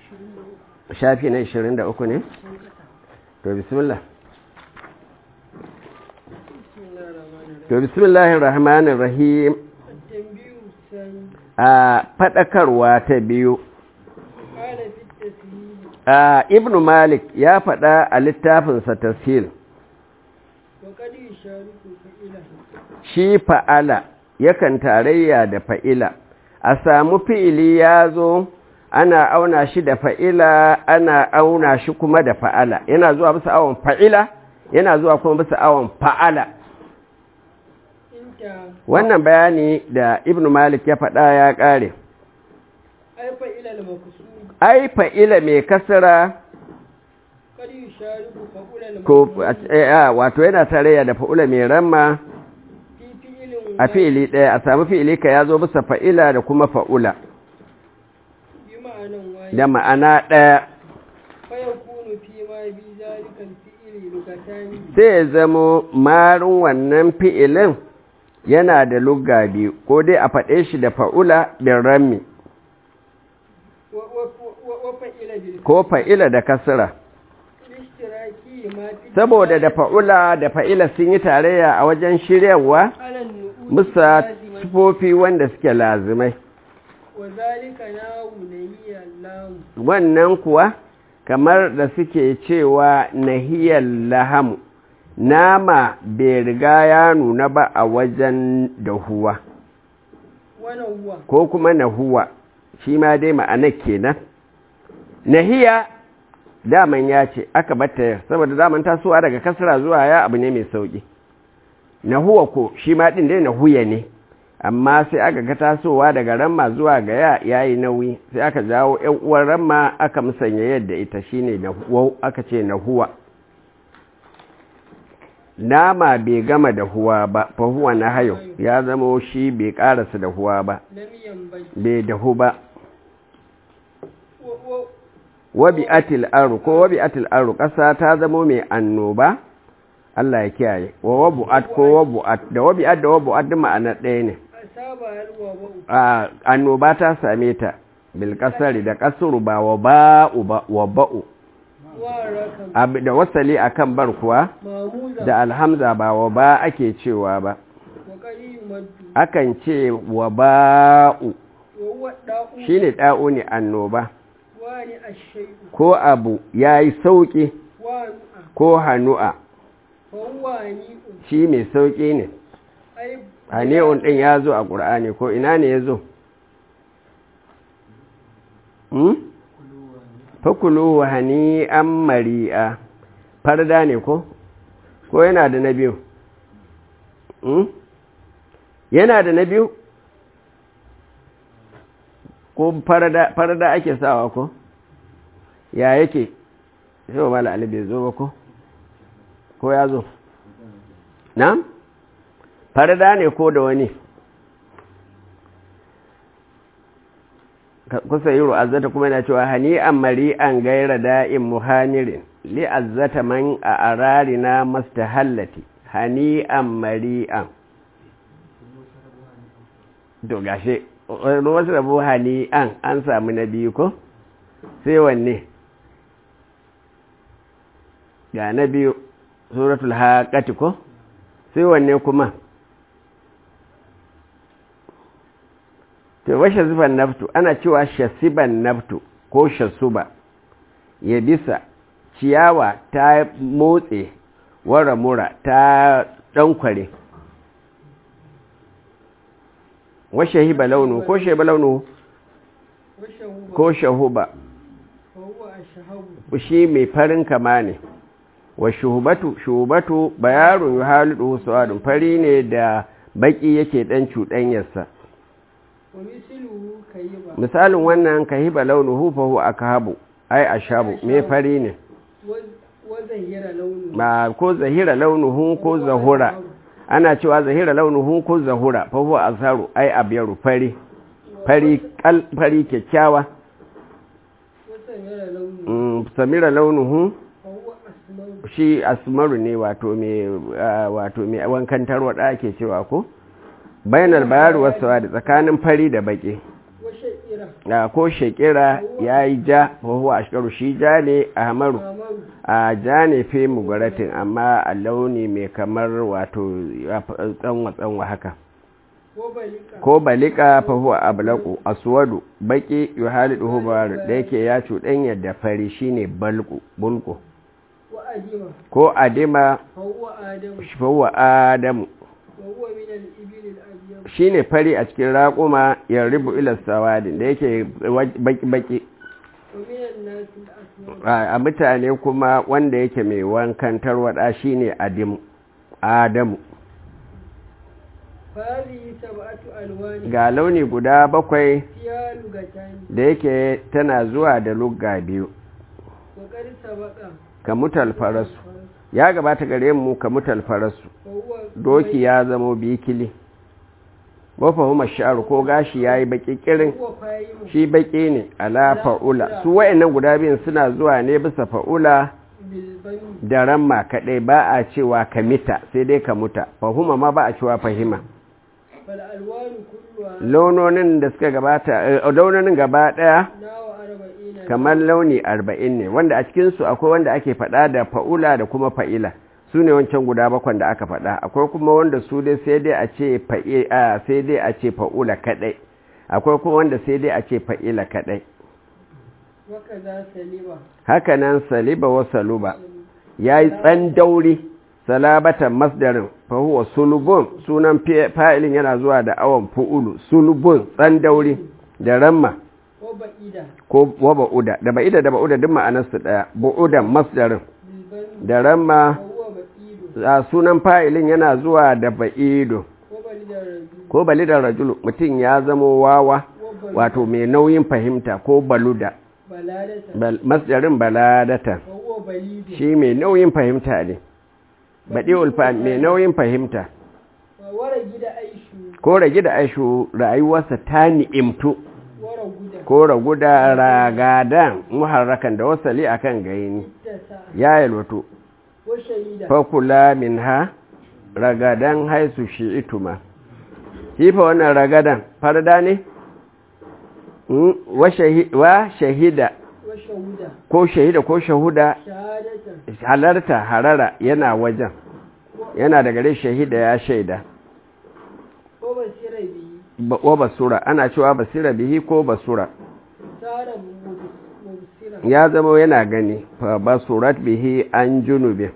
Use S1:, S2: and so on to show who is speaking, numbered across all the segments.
S1: shafi na 23 ne to bismillah to bismillahir rahmanir rahim a fadakarwa ta biyu a ibn malik ya fada a littafinsa tashil shi fa'ala yakan tarayya da fa'ila a samu fi'ili ya zo ana auna shi da fa'ila ana auna shi kuma da fa'ala yana zuwa bisa awon fa'ila yana zuwa kuma bisa awon fa'ala wannan bayani da ibn malik ya faɗa ya ƙare ai fa'ila mai kasara ko wato yana tarayya da fa'ula mai ramma a fi'ili ɗaya a samu fi'ili ka ya zo bisa fa'ila da kuma fa'ula da ma'ana ɗaya sai ya zamo marin wannan fi'ilin yana da lugga biyu ko dai a faɗe shi da fa'ula bin rammi ko fa'ila da kasira saboda da fa'ula da fa'ila sun yi tarayya a wajen shiryarwa musa tufofi wanda suke lazimai wannan kuwa kamar da suke cewa nahiyar lahamu nama bai riga ya nuna ba a wajen dahuwa ko kuma nahuwa shi ma dai ma'ana kenan nahiya daman ya ce aka batta saboda daman tasowa daga kasra zuwa ya abu ne mai sauki nahuwa ko shi ma din dai nahuya ne amma sai aka ga tasowa daga ramma zuwa ga ya yayi nauyi sai aka jawo ƴan uwan ramma aka musanya yadda ita shine nahuwa aka ce nahuwa nama bai gama da huwa ba fa huwa na hayo ya zama shi bai karasa da huwa ba bai dahu ba wabi atil aru ko wabi atil aru ƙasa ta zama mai annoba Allah ya kiyaye wa wabu'at ko wabu'at da wabi'at da wabu'at duk ma'ana ɗaya ne a annoba ta same ta bil kasari da kasuru ba wa ba'u ba wa ba'u da wasali akan bar kuwa da alhamza ba wa ba ake cewa ba akan ce wa ba'u shine da'u ne annoba ko abu yayi sauki ko hanu'a shi mai sauƙi ne hani'un ɗin ya zo a ƙur'ani ko ina ne ya zo fakulu hani'an mari'a farda ne ko ko yana da na biyu yana da na biyu ko farda ake sawa ko ya yake shi wa mala alibai zo ba ko ko ya zo na farda ne ko da wani kusa yi ru'azzata kuma yana cewa hani'an mari'an gaira da'in muhanirin li'azzata man a ararina mastahallati hani'an mari'an to gashe wasu rabu hani'an an samu na biyu ko sai wanne ga na biyu suratul haƙati ko sai wanne kuma to washe zuban naftu ana cewa shasiban naftu ko shasuba ya bisa ciyawa ta motse wara mura ta ɗankware washe hiba launu ko sheba launu ko shahuba shi mai farin kama ne wa shuhubatu shuhubatu bayarun yuhalidu su'adun fari ne da baki yake dan cuɗanyarsa misalin wannan kahiba launuhu fa huwa akhabu ai ashabu me fari ne ba ko zahira launuhu ko zahura ana cewa zahira launuhu ko zahura fa huwa azharu ai abyaru fari fari kal fari kyakkyawa samira launuhu shi asmaru ne wato mai wato mai wankan tarwada ake cewa ko bainal bayar wasu da tsakanin fari da baki da ko shekira ya yi ja wahuwa a shekaru shi ja ne a hamaru
S2: amaru
S1: a ja ne fi mugaratin amma a launi mai kamar wato tsanwa-tsanwa haka
S2: ko balika
S1: ko balika fahuwa ablaku aswadu baki yuhalidu hubar da yake ya cuɗanya da fari shine balku bulku
S2: wa adima
S1: ko adima
S2: fa huwa adamu
S1: fahuwa adamu
S2: wa huwa min al-ibil al-abyad
S1: shine fari a cikin raƙuma ya ribu ila sawadin da yake baki-baki
S2: wa min an-nas al-aswad
S1: a mutane kuma wanda yake mai wankan tarwada shine adimu adamu
S2: fa hadhihi sab'atu alwan
S1: ga launi guda bakwai
S2: fiha lugatan
S1: da yake tana zuwa da lugga biyu
S2: wa qad sabaqa
S1: ka mutal farasu ya gabata gare mu ka mutal farasu
S2: fa huwa
S1: doki ya zamo bikili wafa huma sha'ar ko gashi yayi baki kirin
S2: huwa fa'imu
S1: shi baki ne ala fa'ula su wayannan guda biyun suna zuwa ne bisa fa'ula
S2: bil bani
S1: da ramma kadai ba a cewa ka mita sai dai ka muta fahuma ma ba a cewa fahima
S2: fal alwan kulluha
S1: launonin da suka gabata eh, launonin gaba daya
S2: nawa arba'ina
S1: kamar launi arba'in ne wanda a cikinsu akwai wanda ake faɗa da fa'ula da kuma fa'ila su ne wancan guda bakwan da aka faɗa akwai kuma wanda su dai sai dai a ce fa'ila sai dai a ce fa'ula kaɗai akwai kuma wanda sai dai a ce fa'ila kaɗai
S2: wa kaza saliba
S1: haka nan saliba wa saluba ya yi tsan dauri salabatan masdarin fahuwa sulubun sunan fi- fa'ilin yana zuwa da awon fu'ulu sulubun tsan dauri da ramma
S2: wa ba'ida
S1: ko wa ba'uda da ba'ida da ba'uda duk ma'anarsu ɗaya ba'udan masdarin
S2: bil bani
S1: da ramma
S2: fa huwa ba'idu
S1: a sunan fa'ilin yana zuwa da ba'ido
S2: wa balida rajul
S1: ko balidar rajulu mutum ya zamo wawa
S2: wa bal
S1: wato mai nauyin fahimta ko baluda
S2: baladata
S1: Bal- masdarin baladata
S2: fa huwa balidu
S1: shi mai nauyin fahimta ne baɗi ulfa mai nauyin fahimta
S2: wa wara gida aishu
S1: ko rage da aishu rayuwarsa ta ni'imtu
S2: wara guda
S1: ko ragu da ragadan muharrakan da wasali akan gaini
S2: ittasa
S1: ya yalwato
S2: wa shahida
S1: fakula min ha ragadan haisu shi ituma kifa wannan ragadan farda ne Mm, wa shahi- wa shahida
S2: wa shahuda
S1: ko shahida ko shahuda
S2: shahadatan
S1: halarta harara yana wajen yana da gare shahida ya shaida
S2: wa basira bihi
S1: Ba- wa basura ana cewa basira bihi ko basura
S2: sara mubsira
S1: ya zama yana gani fa basurat bihi an junubin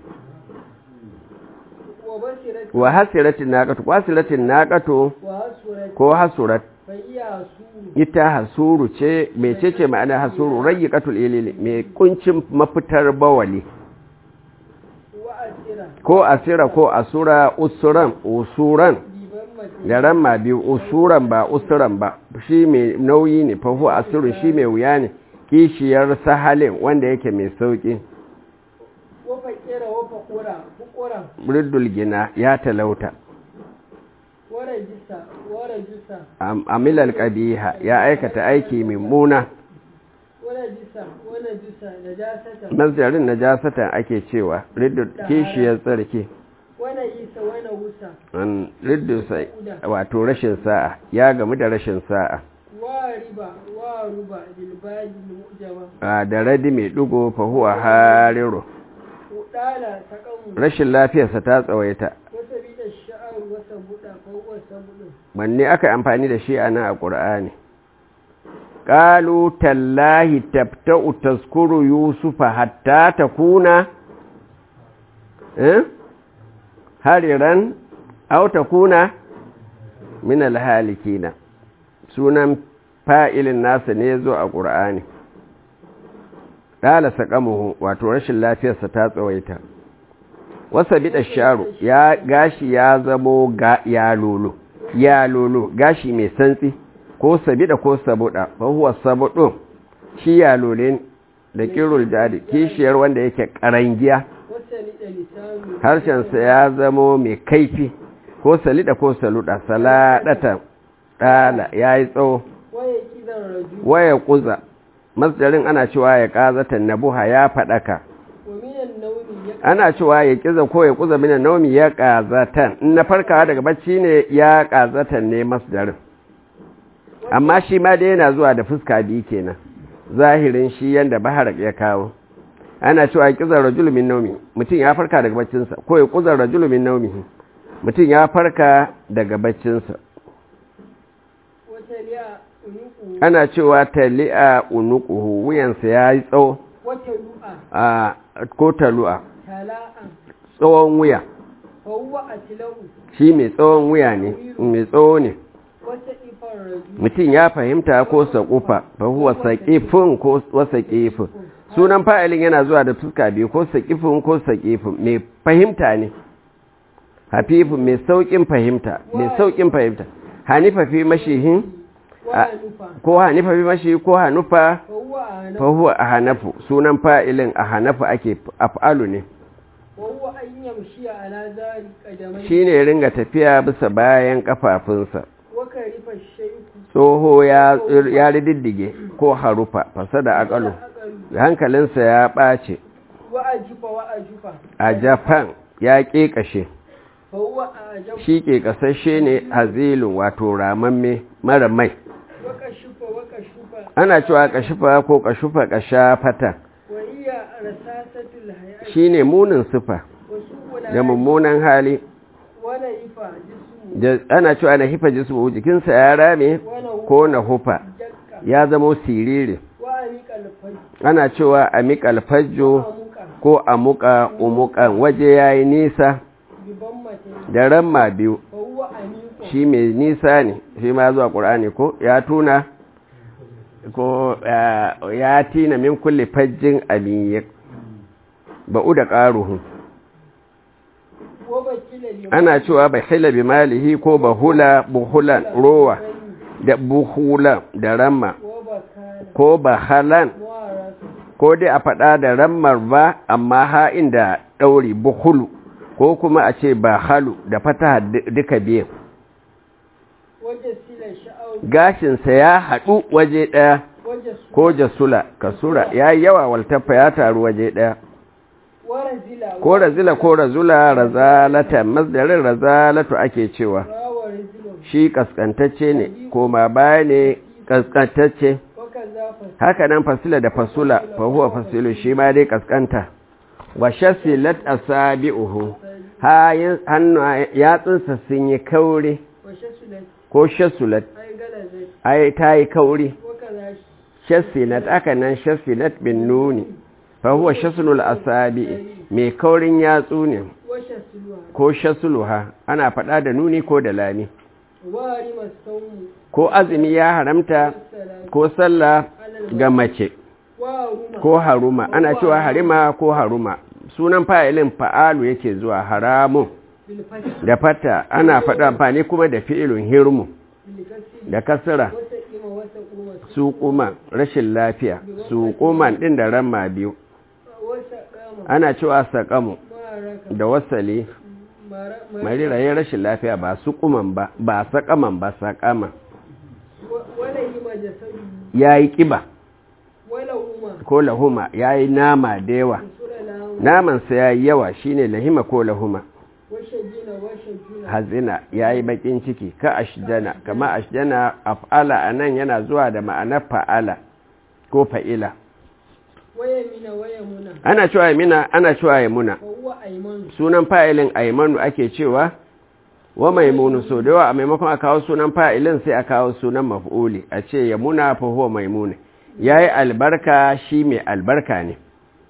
S2: wa basirat
S1: wa hasiratin naqatu wasiratin naqatu
S2: wa hasurat
S1: ko hasurat
S2: fa iya suru
S1: ita hasuru ce mecece ma'ana hasuru rayyiqatul ilili mai kuncin mafitar bawali
S2: wa asira
S1: ko asira ko asura usuran usuran
S2: biban mace
S1: da ramma biyu usuran ba usuran ba shi mai nauyi ne fahu asiru shi mai wuya ne kishiyar sahalin wanda yake mai sauki
S2: wa fakira wa fakura fukura
S1: riddul gina ya talauta
S2: wa rajisa wa rajisa
S1: Am- amilal qabiha ya aikata aiki mummuna
S2: wa rajisa wa najisa najasata
S1: masdarin najasatan ake cewa riddul kishiyar tsarki
S2: wa najisa wa nahusa
S1: an riddinsa wato rashin sa'a ya gamu da rashin sa'a
S2: wa riba wa ruba bil badi mujama
S1: a da radi mai dugo fahuwa hariru
S2: udala taqamu
S1: rashin lafiyarsa ta tsawaita
S2: wa sabida sha'ar wa sabuda fa huwa sabudu
S1: wanne aka yi amfani da shi a nan a ƙur'ani ƙalu tallahi tafta'u taskuru yusufa hatta ta kuna eh? hariran au ta kuna min alhalikina sunan fa'ilin nasa ne zo a ƙur'ani ɗala saƙamuhu wato rashin lafiyarsa ta tsawaita wasa biɗa sharu ya gashi ya zamo ga ya lolo ya lolo gashi mai santsi ko sabida ko sabuɗa fa huwa sabudun shi ya lole da kirul jadi kishiyar wanda yake karangiya
S2: wa salida lisanu
S1: harshensa ya zamo mai kaifi ko salida ko saluda saladata ɗala ya yi tsawo
S2: wa yakidan rajul
S1: waya kuza masdarin ana cewa ya ƙazatan nabuha ya faɗaka
S2: wa minan nawmi ya
S1: ana cewa ya kiza ko ya kuza minan naumi ya ƙazatan in na farkawa daga bacci ne ya ƙazatan ne masdarin amma shi ma dai yana zuwa da fuska biyu kenan zahirin shi yanda bahar ya kawo ana cewa kizar rajul min naumi mutum ya farka daga baccinsa ko ya kuzar rajul min naumihi mutum ya farka daga baccinsa
S2: wata liya unuku
S1: ana cewa tali'a unuquhu wuyansa ya yi tsawo
S2: wata lu'a
S1: a ko talu'a
S2: tala'an
S1: tsawon wuya
S2: fa huwa atlau
S1: shi mai tsawon wuya ne mai tsawo ne
S2: wata ifar rajul
S1: mutum ya fahimta ko saƙufa fa huwa saƙifin ko wasaƙifin sunan fa'ilin yana zuwa da fuska biyu ko saƙifin ko saƙifin mai fahimta ne hafifin mai sauƙin fahimta mai sauƙin fahimta hanifa fi mashihin
S2: wa nufa
S1: ko hanifa fi mashi ko hanufa
S2: fa huwa ana
S1: fa huwa a hanafu sunan fa'ilin a hanafu ake af'alu ne
S2: wa huwa an yamshi ala zari qadamai
S1: shi ne ringa tafiya bisa bayan kafafunsa
S2: wa karifa shayku
S1: tsoho ya ya riddige ko harufa fasada akalu
S2: aqalu
S1: hankalinsa ya ɓace
S2: wa ajifa wa ajufa
S1: a japan ya ƙeƙashe
S2: fa huwa ajab
S1: shi ƙeƙasashe ne hazilun wato ramamme mara mai
S2: wa kashufa wa kashufa
S1: ana cewa kashufa ko kashufa kashafata
S2: wa hiya rasasatul hayat
S1: shi ne munin sufa
S2: wa su'ul
S1: da mummunan hali
S2: wa laifa jismu
S1: da ana cewa na hifa jismu jikinsa ya rame
S2: wa na
S1: ko na hufa
S2: jakka
S1: ya zamo siriri
S2: wa amikal faj
S1: ana cewa a miƙal fajjo
S2: amuka
S1: ko a muƙa umuƙan waje ya yi nisa
S2: biban mate
S1: da ramma biyu
S2: fa huwa amiku
S1: shi mai nisa ne shi ma zuwa ƙur'ani ko ya tuna ko ya- ya tina min kulle fajjin aliyyar ba'u da ƙaruhu
S2: wa bakila liman
S1: ana cewa bai hila bi malihi ko bahula buhulan rowa da buhula da ramma
S2: wa bakala
S1: ko bahalan
S2: wa rasu
S1: ko dai a faɗa da rammar ba amma ha'in da ɗauri buhulu ko kuma a ce bahalu da fata duka biyu
S2: waje sila sha'awu
S1: gashinsa ya haɗu waje ɗaya
S2: waje su
S1: ko jasula kasura ya yi yawa waltaffa ya taru waje ɗaya
S2: wa razila
S1: ko razila ko razula razalata masdarin razalatu ake cewa
S2: rawa razilo
S1: shi kaskantacce ne koma baya ne kaskantacce
S2: wa kazafa
S1: haka nan fasila da fasula fa huwa fasilu shi ma dai kaskanta wa shasilat asabi'uhu hayin hannu yatsunsa sun yi kauri
S2: wa shasulat
S1: ko shasulat
S2: ai galazai
S1: ai ta yi kauri
S2: wa kaza
S1: shasilat aka nan shasilat bin nuni fa huwa shasulul asabi'i mai kaurin yatsu ne
S2: wa shasuluha
S1: ko shasuluha ana faɗa da nuni ko da lami
S2: wa rima saumu
S1: ko azumi ya haramta
S2: salatu
S1: ko sallah
S2: alal
S1: ga mace
S2: wa ruma
S1: ko haruma ana cewa harima ko haruma sunan fa'ilin fa'alu yake zuwa haramun
S2: bil fath
S1: da fata ana faɗa amfani kuma da fi'ilun hirmu
S2: bil kasri
S1: da kasra
S2: wata ima wata kuma
S1: su kuma rashin lafiya su kuman ɗin da ramma biyu
S2: wata kama
S1: ana cewa saƙamu
S2: maraka
S1: da wasali
S2: mara
S1: marirayen rashin lafiya ba su kuman ba ba saƙaman ba saƙama
S2: wala yima jasadu
S1: ya yi ƙiba
S2: wala huma
S1: ko lahuma ya yi nama da yawa
S2: sura lahu
S1: namansa ya yi yawa shine lahima ko lahuma
S2: wa shajina wa shajina
S1: hazina ya yi bakin ciki ka ashjana kama ashjana af'ala a nan yana zuwa da ma'anar fa'ala ko fa'ila
S2: wa yamina wa yamuna
S1: ana cewa yamina ana cewa yamuna
S2: fa huwa aymanu
S1: sunan fa'ilin aimanu ake cewa wa maimunu so da yawa a maimakon a kawo sunan fa'ilin sai a kawo sunan maf'uli a ce yamuna fa huwa maimuna yayi albarka shi mai albarka ne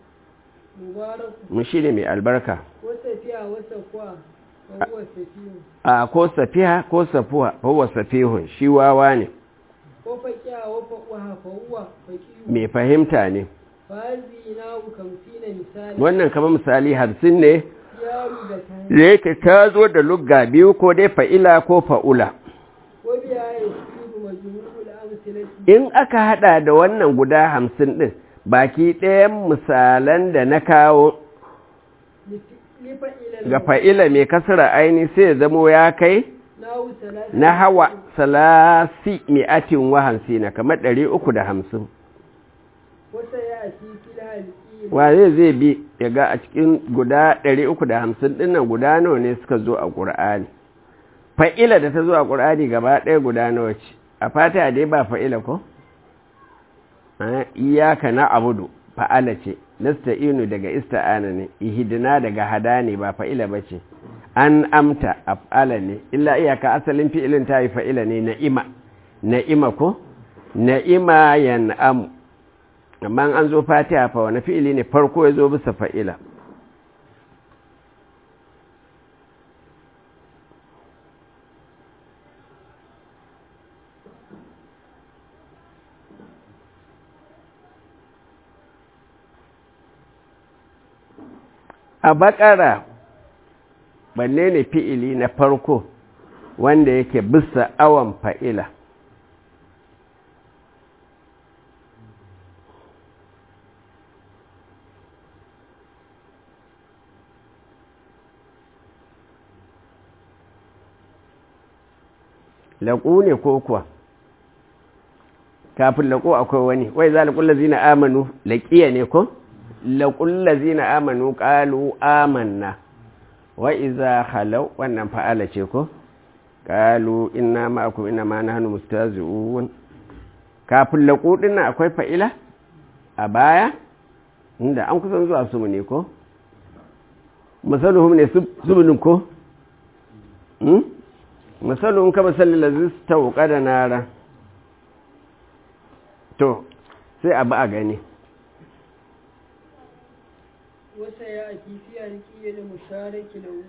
S2: mubaraku
S1: mun shi ne mai albarka
S2: wa safiya wa safwa fa huwa safiyu
S1: a ko safiha ko safuha fa huwa safihun shi wawa ne
S2: wa faqiya wa faqaha fa huwa faqiyu
S1: mai fahimta ne
S2: fa hazina kamsina misali
S1: wannan kamar misali hamsin ne
S2: yaru da tani
S1: da yake ta zo da lugga biyu ko dai fa'ila ko fa'ula
S2: wa biya yasiru majmu'ul amsalati
S1: in aka hada da wannan guda hamsin ɗin baki ɗayan misalan da na kawo
S2: li fa'ila
S1: ga fa'ila mai kasara aini sai ya zamo ya kai
S2: nahu salatu
S1: na hawa salasi mi'atin wa hamsina kamar ɗari uku da hamsin
S2: wata ya ati fil halqi
S1: wane zai bi ya ga a cikin guda ɗari uku da hamsin ɗinnan guda nawa ne suka zo a ƙur'ani fa'ila da ta zo a ƙur'ani gaba ɗaya guda nawa ce a fatiha dai ba fa'ila ko iyaka na abudu fa'ala ce nasta'inu daga ista'ana ne ihidina daga hada ne ba fa'ila ba ce an amta af'ala ne illa iyaka asalin fi'ilin ta yi fa'ila ne na'ima na'ima ko na'ima yan'amu amma an zo fatiha fa wani fi'ili ne farko ya zo bisa fa'ila a bakara balle ne fi'ili na farko wanda yake bisa awon fa'ila laƙo ne ko kuwa kafin laƙo akwai wani wai za laƙulla zina amanu laƙiya ne ko? laƙulla zina amanu ƙalu amanna wa iza halau wannan fa'ala ce ko? ƙalu ina ma'aku ina ma na hannu mustazi'un kafin laƙo ɗin akwai fa'ila a baya inda an kusan zuwa su ne ko? misaluhum ne zubinin ko? misalin ka misalin lazis ta wuka da nara to sai abu a gani
S2: wasa ya a kifi a rikiye da mushariki lahu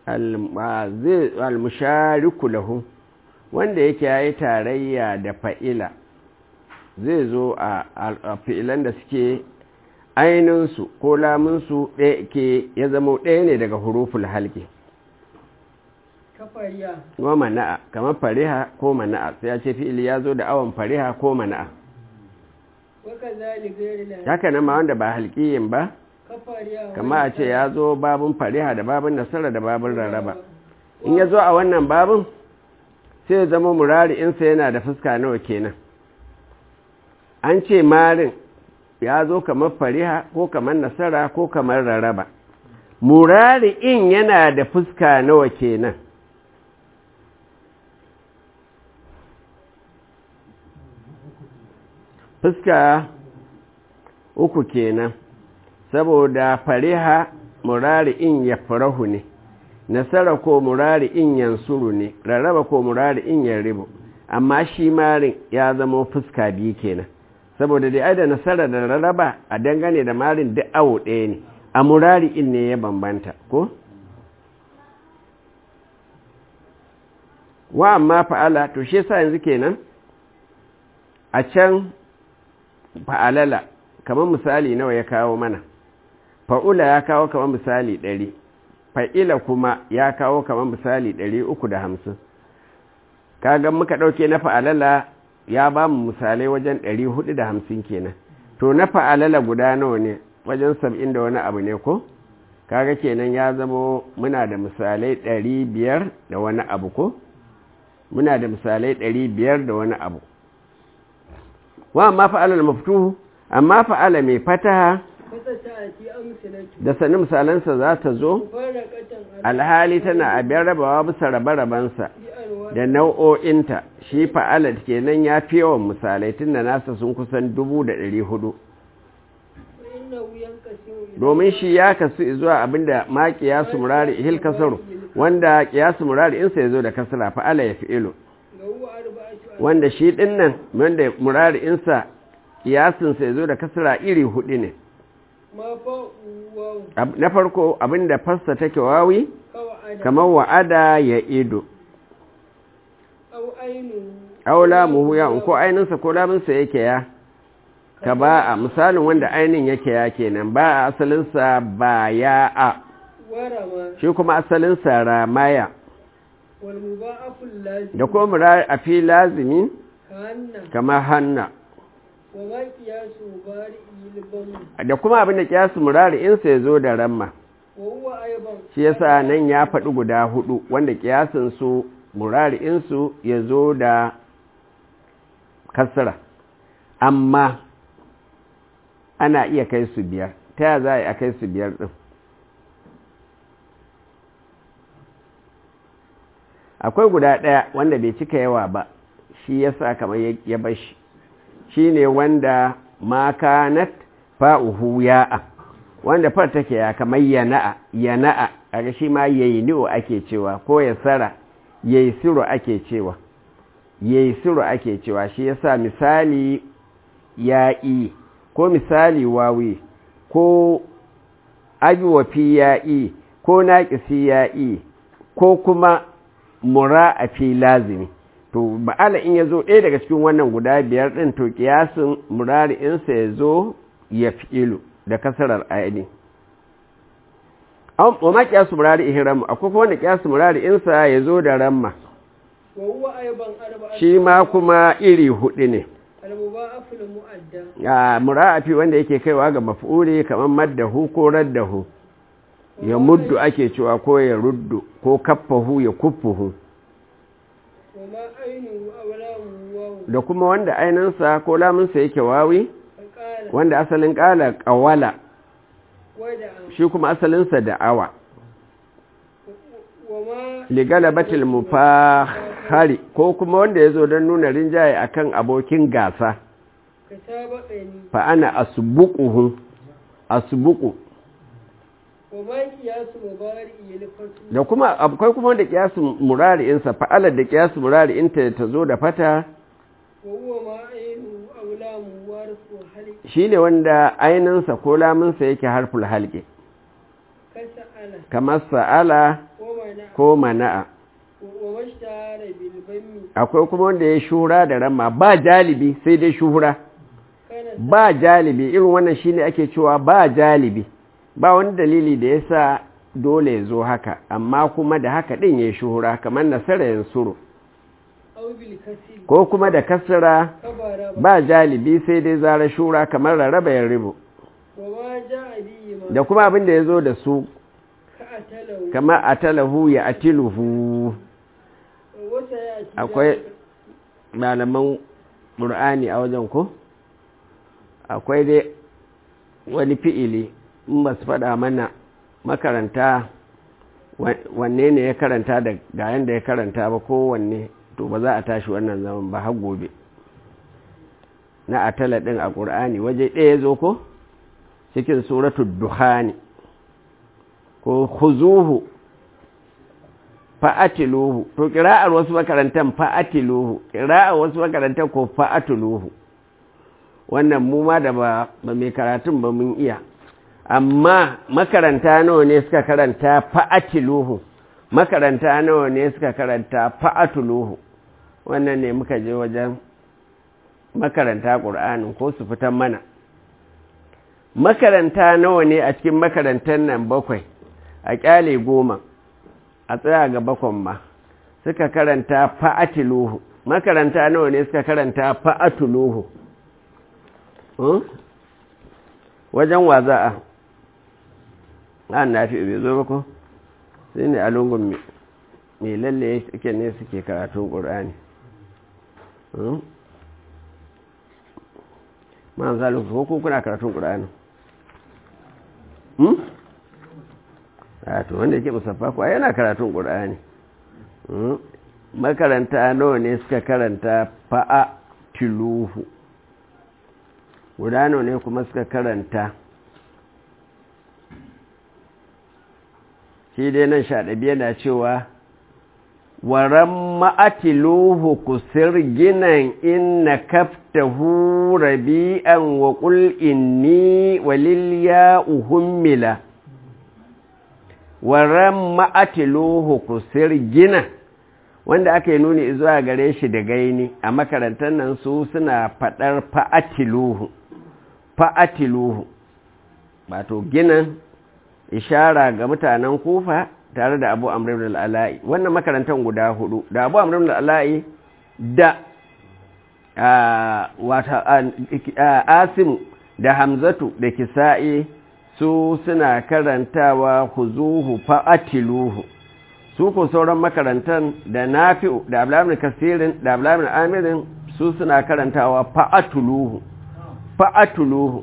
S1: al-mushariku lahu wanda yake yayi tarayya da fa'ila zai zo a fi'ilan da suke ainihinsu ko lamunsu ɗaya ke ya zama ɗaya ne daga huruful halki
S2: kafariya
S1: wa mana'a kamar fariha ko mana'a sai ya ce fi'ili ya zo da awon fariha ko mana'a
S2: waka zali gairi la
S1: haka nan ma wanda ba halkiyin ba
S2: kafariya
S1: kama a ce ya zo babin fariha da babin nasara da babin rarraba in ya zo a wannan babin sai ya zama murari insa yana da fuska nawa kenan an ce marin ya zo kamar fariha ko kamar nasara ko kamar rarraba murari in yana da fuska nawa kenan fuska uku kenan saboda fariha murari in ya farahu ne nasara ko murari in yansuru ne rarraba ko murari in ya ribu amma shi marin ya zama fuska biyu kenan saboda dai ai da nasara da rarraba a dangane da marin duk awo ɗaya ne a murari in ne ya bambanta ko wa amma fa'ala to shi yasa yanzu kenan a can fa'alala kamar misali nawa ya kawo mana fa'ula ya kawo kamar misali ɗari fa'ila kuma ya kawo kamar misali ɗari uku da hamsin kagan muka ɗauke na fa'alala ya ba mu misalai wajen ɗari hudu da hamsin kenan to na fa'alala guda nawa ne wajen sab'in da wani abu ne ko kaga kenan ya zamo muna da misalai ɗari biyar da wani abu ko muna da misalai ɗari biyar da wani abu wa amma fa'alal maftuhu amma fa'ala mai fataha
S2: wata ta a ti amsalatu
S1: da sanin misalansa za ta zo
S2: mufarraqatan
S1: alhali tana abin rabawa bisa rabe-rabensa
S2: bi anwa
S1: da nau'o'inta shi fa'ala kenan ya fi yawan misalai tun da nasa sun kusan dubu da ɗari hudu
S2: fa innahu yanqasimu ila
S1: domin shi ya kasu zuwa abinda ma kiyasu murari hil kasaru wanda kiyasu murari insa ya zo da kasara fa'ala ya fi ilo
S2: ga huwa arba'atu
S1: wanda shi ɗin nan wanda murari insa kiyasinsa ya zo da kasara iri hudu ne
S2: ma fa wa
S1: Ab- na farko abinda fassa take wawi
S2: qawada
S1: kamar wa'ada ya ido
S2: aw ainu
S1: aula muhu ya ko aininsa ko laminsa yake ya ka ba a misalin wanda ainin yake ya kenan ba a asalinsa ba ya a
S2: warama
S1: shi kuma asalinsa ramaya
S2: wal mudha'afu lazim
S1: da kuma mura a fi lazimi
S2: kanna
S1: kamar hanna
S2: wa ma qiyasu bari ilbam
S1: da kuma abin da kiyasu murari insa ya zo da ramma
S2: wa huwa aiban
S1: shi yasa nan ya faɗi guda hudu wanda kiyasin su murari insu ya zo da kasra amma ana iya kai su biyar ta ya za a yi a kai su biyar ɗin akwai guda ɗaya wanda bai cika yawa ba shi yasa kamar ya bashi shine wanda ma kanat fa'uhu ya'a wanda far take ya kamar yana'a yana'a kaga shi ma yayni'u ake cewa ko ya sara yaysiru ake cewa yaysiru ake cewa shi yasa misali ya'i ko misali wawi ko ajwafi ya'i ko naqisi ya'i ko kuma mura'afi lazimi to ba'ala in yazo ɗaya daga cikin wannan guda biyar ɗin to kiyasin murari'insa ya zo ya fi'ilu da kasarar aini wa ma kiyasu murari ihram akwai kuma wanda kiyasu murari'insa ya zo da ramma shi ma kuma iri hudu ne ya mura'afi wanda yake kaiwa ga maf'uli kamar maddahu ko raddahu ya muddu ake cewa ko ya ruddu ko kaffahu ya kuffuhu da kuma wanda ainihinsa ko lamunsa yake wawi wanda asalin kala kawala shi kuma asalinsa da awa ligalabatil mufahari ko kuma wanda ya zo don nuna rinjaye akan abokin gasa fa ana asbuquhu asbuqu da kuma akwai kuma wanda kiyasu murari'insa fa'alar da kiyasu murari'inta ta zo da fata shi ne wanda ainihinsa ko lamunsa yake harful halƙe kamar sa'ala ko mana'a akwai kuma wanda ya shura da rama ba jalibi sai dai shuhura ba jalibi irin wannan shine ake cewa ba jalibi ba wani dalili da ya sa dole ya zo haka amma kuma da haka ɗin ya shuhura kamar nasara yin suru ko kuma da kasara ba jalibi sai dai zara shura kamar rarraba yin ribu da kuma abin da ya zo da su kamar atalahu ya atiluhu akwai malaman ƙur'ani a wajen ko akwai dai wani fi'ili in ba su faɗa mana makaranta wanne ne ya karanta da ga yanda ya karanta ba ko wanne to ba za a tashi wannan zaman ba har gobe na atala ɗin a ƙur'ani waje ɗaya zo ko cikin suratul duhani ko huzuhu fa'atiluhu to ƙira'ar wasu makarantar fa'atiluhu ƙira'ar wasu makarantar ko fa'atiluhu wannan mu ma da ba mai karatun ba mun iya amma makaranta nawa ne suka karanta fa'atiluhu makaranta nawa ne suka karanta fa'atuluhu wannan ne muka je wajen makaranta ƙur'anin ko su fitan mana makaranta nawa ne a cikin makarantar nan bakwai a ƙyale goma a tsaya ga bakon ma suka karanta fa'atiluhu makaranta nawa ne suka karanta fa'atuluhu wajen waza'a an na fi bai zo ba ko sai ne a lungun mai lalle suke ne suke karatun ƙur'ani ma'an zalin ko kuna karatun ƙur'ani a to wanda yake musaffa kuwa yana karatun ƙur'ani makaranta nawa ne suka karanta fa'a tiluhu guda nawa ne kuma suka karanta shi dai nan shaɗabi yana cewa waran ma'atiluhu kusur ginan inna kaftahu rabi'an wa ƙul inni walilya uhummila waran ma'atiluhu kusur gina wanda aka yi nuni zuwa gare shi da gaini a makarantar nan su suna faɗar fa'atiluhu fa'atiluhu wato ginin ishara ga mutanen kufa tare da abu amrin al'ala'i wannan makarantar guda hudu da abu amrin al'ala'i da wata asimu da hamzatu da kisa'i su suna karantawa huzuhu fa'atiluhu su ko sauran makarantar da nafi'u da ablamin kasirin da ablamin amirin su suna karantawa fa'atuluhu fa'atuluhu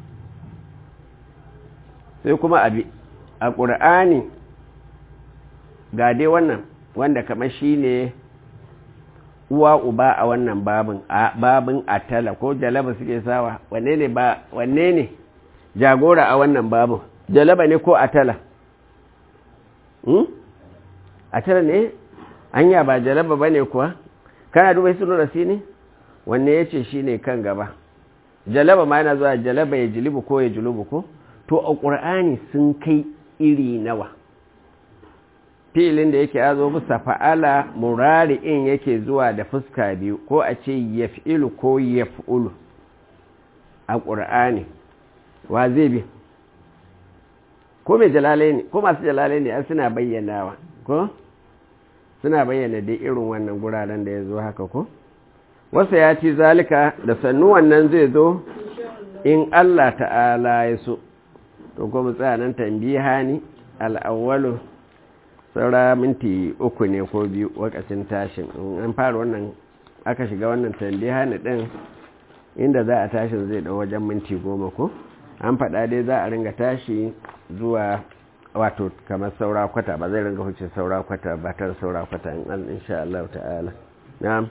S1: sai kuma abi a ƙur'ani ga dai wannan wanda kamar shi ne uwa uba a wannan babin a babin atala ko jalaba suke sawa wanne ne ba wanne ne jagora a wannan babin jalaba ne ko atala hmm? atala ne anya ba jalaba bane kuwa kana duba sunu rasi ne wanne yace shine kan gaba jalaba ma yana zuwa jalaba ya jilibu ko ya julubu ko to a qur'ani sun kai iri nawa filin da yake yazo bisa fa'ala murari'in yake zuwa da fuska biyu ko a ce yaf'ilu ko yaf'ulu a ƙur'ani wa zai bi ko mai jalalai ne ko masu jalalai ne an suna bayyanawa ko suna bayyana dai irin wannan guraren da ya zo haka ko wasu ya ci zalika da sannu wannan zai zo in Allah ta'ala ya so to kuma tsanan tambiha ni al'awwalu saura minti uku ne ko biyu wakacin tashin an fara wannan aka shiga wannan tambiha ni din inda za a tashin zai da wajen minti goma ko an faɗa dai za a ringa tashi zuwa wato kamar saura kwata ba zai ringa huce saura kwata ba tar saura kwata in an insha Allah ta'ala na'am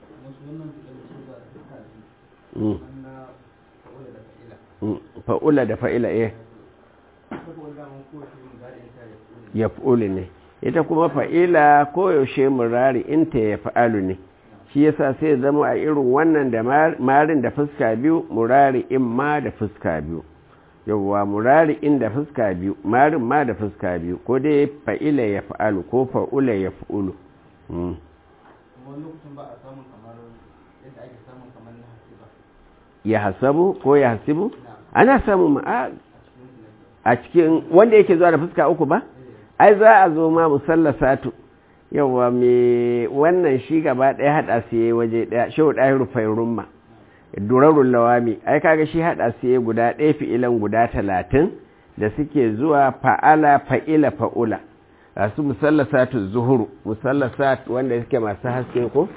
S1: fa'ula da fa'ila eh ya fa'uli ne ita kuma fa'ila koyaushe murari inta ya fa'alu ne shi yasa sai zama a irin wannan da marin da fuska biyu murari in ma da fuska biyu yawwa murari in da fuska biyu marin ma da fuska biyu ko dai fa'ila ya fa'alu ko fa'ula ya fa'ulu ya hasabu ko ya hasibu ana samun ma'a a cikin wanda yake zuwa da fuska uku ba ai za a zo ma musallasatu yawa me wannan shi gaba ɗaya haɗa su yi waje ɗaya shi ɗaya rufai rumma durarun lawami ai kaga shi haɗa su yi guda ɗaya fi'ilan guda talatin da suke zuwa fa'ala fa'ila fa'ula a su musallasatu zuhuru musallasat wanda suke masu haske ko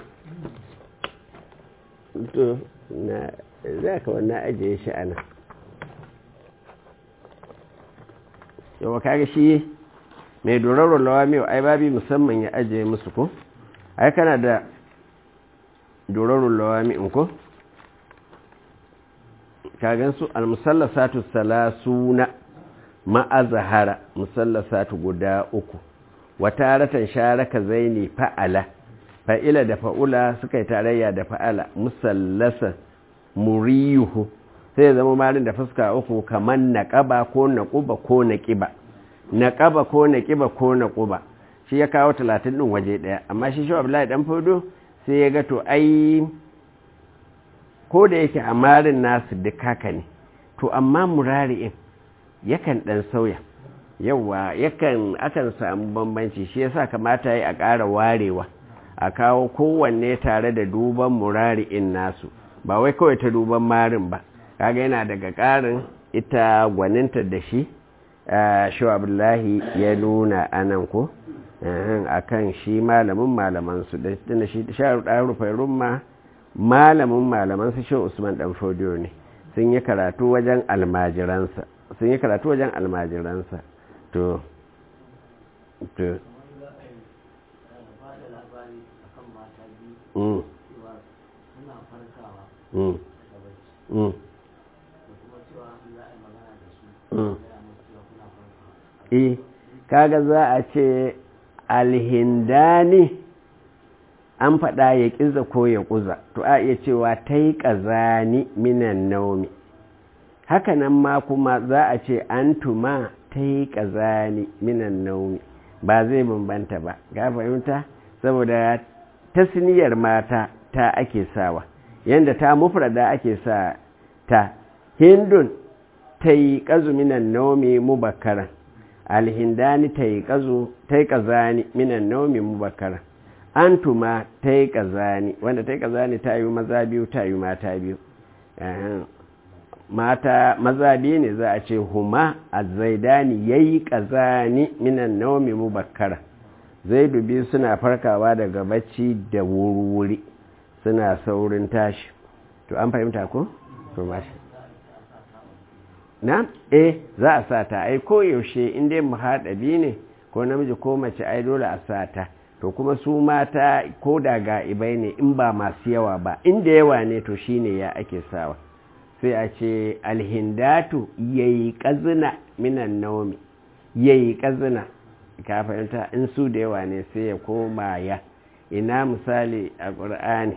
S1: to na za ka wannan ajiye shi ana yawa kaga shi mai dorarwar lawamiyo ai babi musamman ya ajiye musu ko ai kana da dorarwar lawami'in ko kagan su almusallasatu salasuna ma'azahara musallasatu guda uku wata ratan sharaka zaini fa'ala fa'ila da fa'ula suka yi tarayya da fa'ala musallasa muriyuhu sai zama malin da fuska uku kamar naƙaba ko naƙuba ko naƙiba naƙaba ko naƙiba ko naƙuba shi ya kawo talatin ɗin waje ɗaya amma shi shi abdullahi ɗan fodo sai ya ga to ai ko da yake a marin nasu duk haka ne to amma murari'in yakan ɗan sauya yawa yakan akan samu bambanci shi yasa kamata yi a ƙara warewa a kawo kowanne tare da duban murari'in nasu ba wai kawai ta duban marin ba kaga yana daga ƙarin ita gwaninta da shi abdullahi ya nuna anan ko a kan shi malamin malamansu da tuna shi sharu ɗaya rufai rumma malamin malamansu shi usman ɗan fodiyo ne sun yi karatu wajen almajiransa sun yi karatu wajen almajiransa to to mm. Mm. Mm. e kaga za a ce alhindani an faɗa ya ƙiza ko ya ƙuza to a iya cewa ta yi ƙazani minan naumi hakanan ma kuma za a ce an tuma ta yi ƙazani minan naumi ba zai bambanta ba ga fahimta saboda tasniyar mata ta ake sawa yadda ta mufrada ake sa ta hindun ta yi ƙazu minan naumi mubakaran alhindani ta yi ƙazani minan naumi mubakaran antuma ta yi ƙazani wanda ta yi ƙazani ta yi maza biyu ta yi mata biyu mata maza biyu ne za a ce huma a zaidani ya yi ƙazani minan naumi mubakara zaidu biyu suna farkawa daga bacci da wuri-wuri suna saurin tashi to an fahimta ko? to mashi na? eh za a sa ta ai koyaushe inda mu haɗabi ne ko namiji ko mace ai dole a sa ta to kuma su mata ko da ga'ibai ne in ba masu yawa ba inda yawa ne to shine ya ake sawa sai a ce alhindatu yayi kazina minan naumi yayi kazina ka fahimta in su da yawa ne sai ya koma ya ina misali a ƙur'ani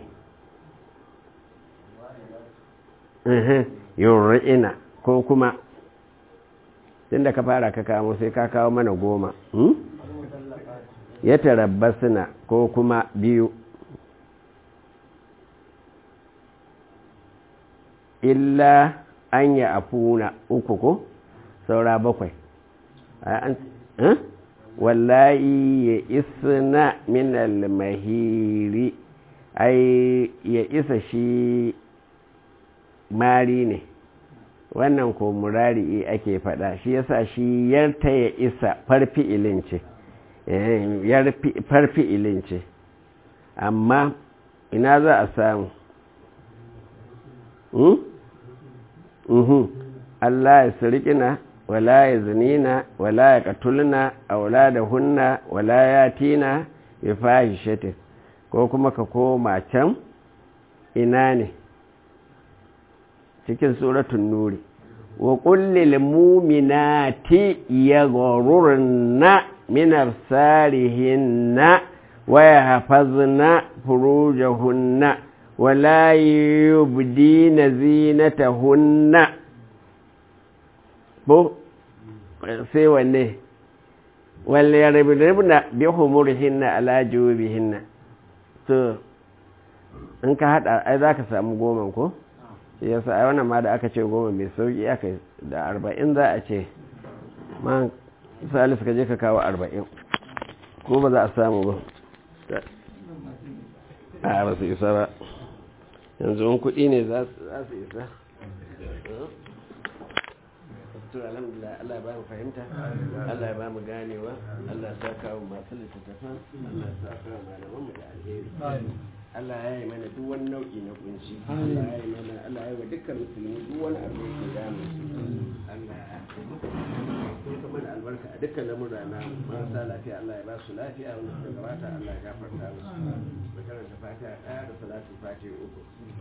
S1: ina ko kuma tunda ka fara ka kamo sai ka kawo mana goma ya tarabbasuna ko kuma biyu illa an yi afuna uku ko saura bakwai wallahi ya isna min al-mahiri ai ya isa shi mari ne wannan ko murari ake fada shi yasa shi yarta ya isa farfi ilince farfi ilince amma ina za a samu Allah ya sirikina wala ya zinina wala ya katulna auladahunna wala ya tina bi fahishatin ko kuma ka koma can ina ne cikin suratun nuri wa kullil muminati yaghrurna min absarihinna wa yahfazna furujahunna wa la yubdina zinatahunna bo sai wanne wal yaribna bi humurihinna ala jubihinna to in ka hada ai zaka samu goma ko yasa ai wannan ma da aka ce goma mai sauki aka da arba'in za a ce man salisu ka je ka kawo arba'in ko ba za a samu ba a ba su isa ba yanzu wani kuɗi ne za su isa to alhamdulillah Allah ya ba mu fahimta Allah ya ba mu ganewa Allah ya saka mu masu littattafan Allah ya saka mu malaman mu da alheri Allah ya yi mana duk wani nau'i na kunci Allah ya yi mana Allah ya yi wa dukkan musulmi duk wani abu da yake damu Allah ya kuma mana albarka a dukkan lamura na marasa lafiya Allah ya ba su lafiya wanda suka gabata Allah ya gafarta musu da karanta fatiha ɗaya da salatu fatiha uku